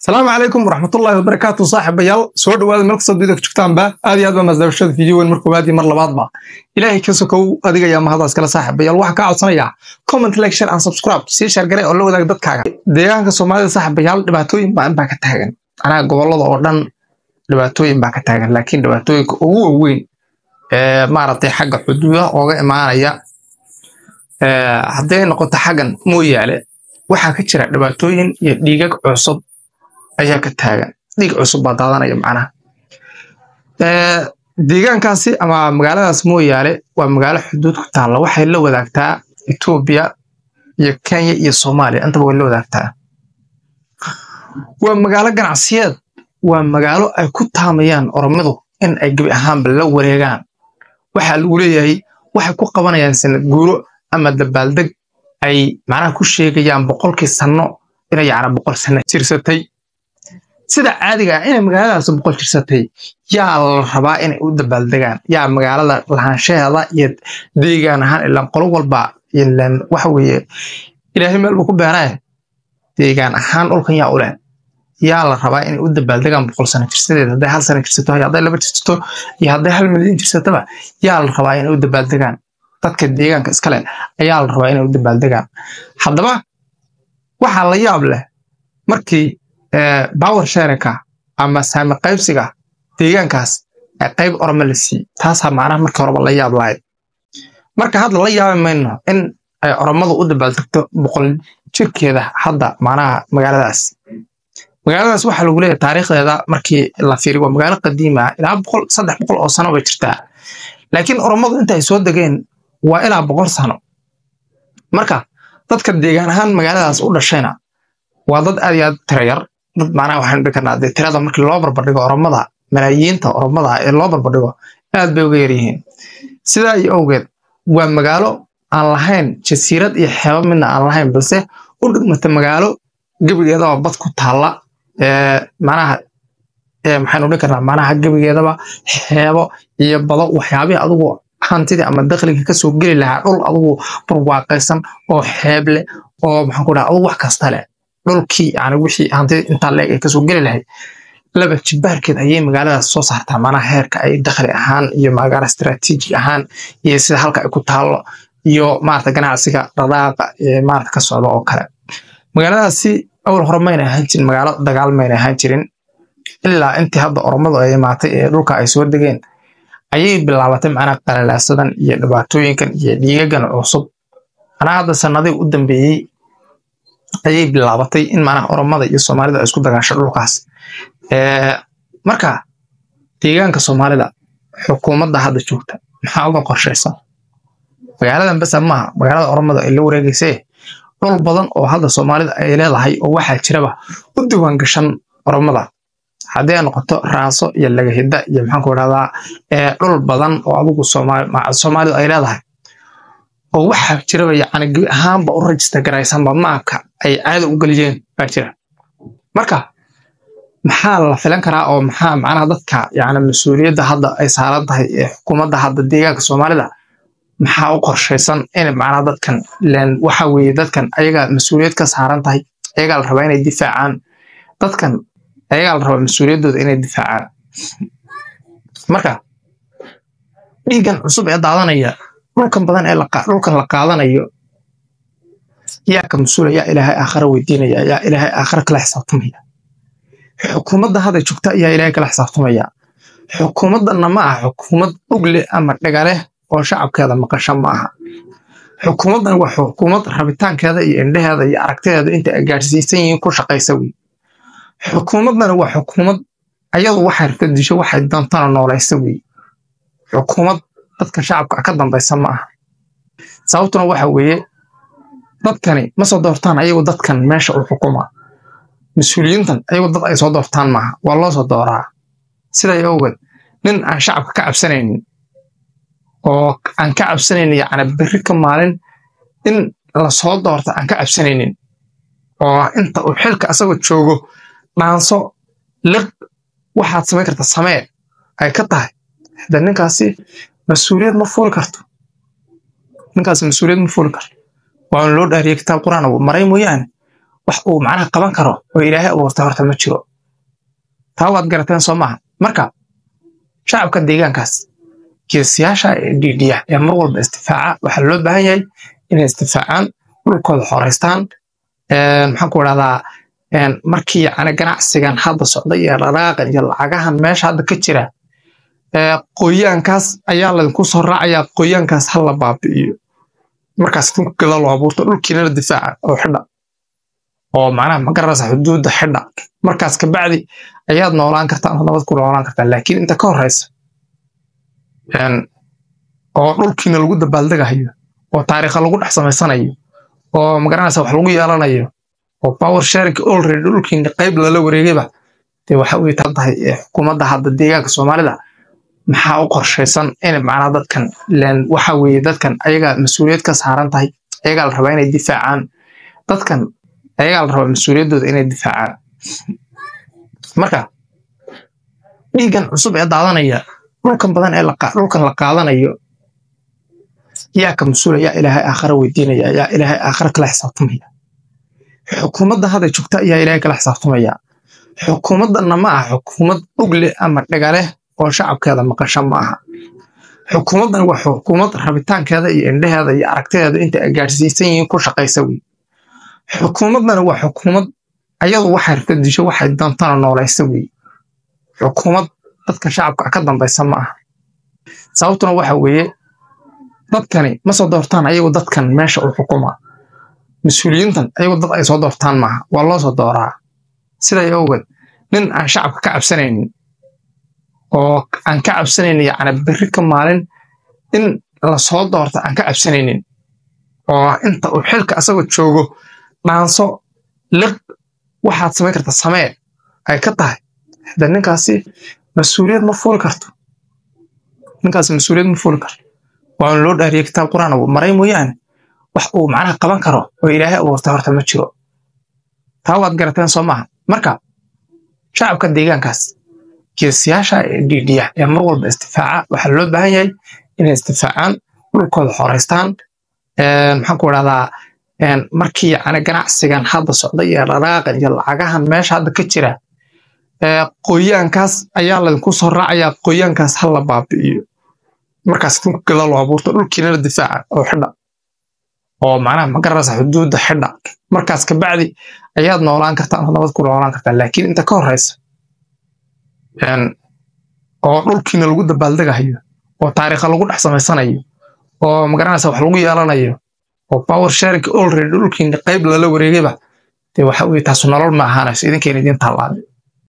asalaamu calaykum waraxmatullaahi wabarakaatu saaxiibayaal soo dhawaada meel kastoo dunida ka joogtaanba aad iyo aad baa masdabashada fiidiyowen mar koowaad iyo mar labaadba ilaahay ka sokow adiga ayaa mahadaas kale saaxiibayaal waxaa kaa codsanayaa comment like share and subscribe sii shaargare oo la wadaag dadkaaga deegaanka soomaalida saaxiibayaal dhibaatooyin baan baa ka taagan anaa gobolada oo dhan dhibaatooyin baa ka taagan laakiin dhibaatooyinka ugu waaweyn ee maaragtay xagga xuduudaha ooga imaanaya hadday noqoto xaggan mooyaale waxaa ka jira dhibaatooyin iyo dhiigag cusub ayaa ka taagan dhiig cusub baa daadanaya macnaha deegaankaasi ama magaaladaas mooyaale waa magaalo xuduud ku taalla waxay la wadaagtaa etoobiya iyo kenya iyo soomaaliya intaba way la wadaagtaa waa magaalo ganacsiyeed waa magaalo ay ku taamayaan oromidu in ay gebi ahaanba la wareegaan waxaa lagu leeyahay waxay ku qabanayaan sanad guuro ama dabaaldeg ay macnaha ku sheegayaan boqolkii sanno inay yacna boqol sanno jirsatay sida caadiga ah inay magaaladaas boqol jirsatay yaa la rabaa inay u dabaaldegaan yaa magaalada lahaanshaheeda iyo deegaan ahaan ilaan qolo walba ilaan waxa weeye ilaahay meel buu ku beeraye deegaan ahaan dhulkan yaa u leh yaa la rabaa inay u dabaaldegaan boqol sano jirsadeed hadday hal sano jirsato hadday laba jirsato iyo hadday hal milyan jirsataba yaa la rabaa inay u dabaaldegaan dadka deegaanka iskale ayaa la rabaa inay u dabaaldegaan haddaba waxaa la yaab leh markii power sharinka ama saami qaybsiga deegaankaas ee qayb orome la siiy taasaa macnaha markii horeba la yaab lahayd marka hadda la yaabi mayno in ay oromadu u dabaaldegto boqol jirkeeda hadda macnaha magaaladaas magaaladaas waxaa lagu leeyahay taariikhdeeda markii la fiiriyo waa magaalo qadiima ilaa boqol saddex boqol oo sano bay jirtaa laakiin oromadu inta ay soo degeen waa ilaa boqol sano marka dadka deegaan ahaan magaaladaas u dhashayna waa dad aad iyo aad tira yar dad macnaha waxaynu dhihi karnaa dee tirada markii loo barbardhigo oromada malaayiinta oromada ee loo barbardhigo aad bay uga yaryihiin sidaa iyo awgeed waa magaalo aan lahayn jasiirad iyo xeebo midna aan lahayn balse u dhigmata magaalo gebigeedaba bad ku taalla macnaha maxaynu dhihi karnaa macnaha gebigeedaba xeebo iyo bado waxyaabihii adigu hantidii ama dakhliga kasoo geli lahaa dhul adigu barwaaqaysan oo xeeb leh oo maxaan ku dhaha adigu wax kasta leh dhulkii yani wixii hantida intaa leeg ay kasoo geli lahayd laba jibaarkeed ayay magaaladaas soo saartaa macnaha heerka ay dakhli ahaan iyo magaalo istaraatiiji ahaan iyo sida halka ay ku taallo iyo maarata ganacsiga dhaqdhaqaaqa ee maarata ka socda oo kale magaaladaasi awal hore mayna ahaan jirin magaalo dagaal mayna ahaan jirin ilaa intii hadda oromadu ay imaatay ee dhulka ay soo degeen ayay bilaabatay macnaha qalalaasadan iyo dhibaatooyinkan iyo dhiigagan cusub anaa hadda sanadii u dambeeyey ayay bilaabatay in macnaha oromada iyo soomaalida ay isku dagaasho dhulkaas marka deegaanka soomaalida xukuumadda hadda joogta maxaa uga qorshaysan magaaladan basa maaha magaalada oromada ay la wareegaysee dhul badan oo hadda soomaalida ay leedahay oo waxaa jiraba u diiwaan gashan oromada haddii ay noqoto raaso iyo lagahida iyo maxaanku idhahdaa dhul badan oo adigu soomaalidu ay leedahay oo waxaa jiraba yacni gebi ahaanba u rajista garaysanba maabka ay caada u geliyeen baa jira marka maxaa la filan karaa oo maxaa macnaha dadka yacni mas-uuliyadda hadda ay saaran tahay ee xukuumadda hadda deegaanka soomaalida maxaa u qorshaysan in macnaha dadkan len waxa weeye dadkan ayagaa mas-uuliyad ka saaran tahay ayagaa la rabaa inay difaacaan dadkan ayagaa la rabaa mas-uuliyaddooda inay difaacaan marka dhiiggan cusub ee daadanaya dhulkan badan ee dhulkan la qaadanayo yaa ka mas-uula yaa ilaahay aakhara weydiinaya yaa ilaahay aakhara kala xisaabtamaya xukuumadda hadda joogta ayaa ilaahay kala xisaabtamaya xukuumaddanna ma aha xukuumad dhugle ama dhagaleh oo shacabkeeda maqasha ma aha xukuumaddan waa xukuumad rabitaankeeda iyo indhaheeda iyo aragtideeda inta ay gaadhsiisan yihiin ku shaqaysa wey xukuumaddana waa xukuumad ayadu waxay rabta disho waxay doontana noolaysa wey xukuumad dadka shacabka ka dambaysa ma aha sababtuna waxa weeye dadkani ma soo doortaan ayagu dadkan meesha u xukuma mas-uuliyiintan ayagu dad ay soo doortaan maaha waa loo soo dooraa siday awgeed nin aan shacabka ka cabsanaynin oo aan ka cabsanaynin yacni berri ka maalin in la soo doorta aan ka cabsanaynin oo inta uu xilka asagoo joogo dhaanso liq waxaad samayn karta samee ay ka tahay hada ninkaasi mas-uuliyad ma fuuli karto ninkaasi mas-uuliyad ma fuuli karto waa loo dhaariyay kitaab quraan maray mooyaane wax uu macnaha qaban karo oo ilaahay abuurtay horta ma jiro taa waad garateen soo maaha marka shacabka deegaankaas geesiyaasha ee dhiidhiya ee mar walba istifaaca waxaa loo baahan yahay inay istifaacaan dhulkooda xoreystaan maxaan ku idhahdaa markii yani ganacsigan hadda socda iyo dhaqaaqan iyo lacagahan meesha hadda ka jira qoyaankaas ayaa laydinku soo raacayaa qoyaankaas ha la baabi'iyo markaas dhulka gada loo abuurto dhulkiinana difaaca oo xidha oo macnaha ma garanaysa xuduudda xidha markaas kabacdi ayaad noolaan kartaan oo nabad ku noolaan kartaan laakiin inta ka horeysa oo dhulkiina lagu dabaaldegahayo oo taariikha lagu dhex samaysanayo oo magaranaysa wax lagu yeelanayo oo power sharing already dhulkiina qayb lala wareegayba dee waxa way taan tahay xukuumadda hadda deegaanka soomaalida maxaa u qorshaysan in macnaa dadkan len waxa weeye dadkan ayagaa mas-uuliyad ka saaran tahay ayagaa la rabaa inay difaacaan dadkan ayagaa la rabaa mas-uuliyaddooda inay difaacaan marka dhiiggan cusub ee daadanaya dhulkan badan ee dhulkan la qaadanayo yaa ka mas-uula yaa ilaahay aakhara weydiinaya yaa ilaahay aakhara kala xisaabtamaya xukuumadda hadda joogta ayaa ilaahay kala xisaabtamaya xukuumaddanna ma aha xukuumad dhugle ama dhagaleh oo shacabkeeda maqasho ma aha xukuumaddan waa xukuumad rabitaankeeda iyo indheheeda iyo aragtideeda inta ay gaadhsiisan yihiin ku shaqaysa wey xukuumaddana waa xukuumad ayadu waxay rabta disho waxay doontana noolaysa wey xukuumad dadka shacabka ka dambaysa ma aha sababtuna waxa weeye dadkani ma soo doortaan ayagu dadkan meesha u xukuma mas-uuliyiintan ayagu dad ay soo doortaan maaha waa loo soo dooraa siday awgeed nin aan shacabka ka cabsanaynin oo aan ka cabsanaynin yacni berri ka maalin in la soo doorta aan ka cabsanaynin oo inta uu xilka asagoo joogo dhaanso liq waxaad samayn karta samee ay ka tahay hada ninkaasi mas-uuliyad ma fuuli karto ninkaasi mas-uuliyad ma fuuli karto waana loo dhaariyey kitaab quraan maray mooyaane wax uu macnaha qaban karo oo ilaahay abuurtay horta ma jiro taa waad garateen soo maaha marka shacabka deegaankaas geesiyaasha ee dhiidhiya ee mar walba istifaaca waxaa loo baahan yahay inay istifaacaan dhulkooda xoreystaan maxaan ku idhahdaa markii yani ganacsigan hadda socda iyo dhaqaaqan iyo lacagahan meesha hadda ka jira qoyaankaas ayaa laydinku soo raacayaa qoyaankaas ha la baabi'iyo markaas dhulka gada loo abuurto dhulkiinana difaaca oo xidha oo macnaha ma garanaysa xuduudda xidha markaas kabacdi ayaad noolaan kartaan oo nabad ku noolaan kartaan laakiin inta ka horeysa oo dhulkiina lagu dabaaldegahayo oo taariikha lagu dhex samaysanayo oo magaranaysa wax lagu yeelanayo oo power sharing already dhulkiina qayb lala wareegayba dee waxa weye taasu nolol ma ahaanayso idinkeena idiin taallaaday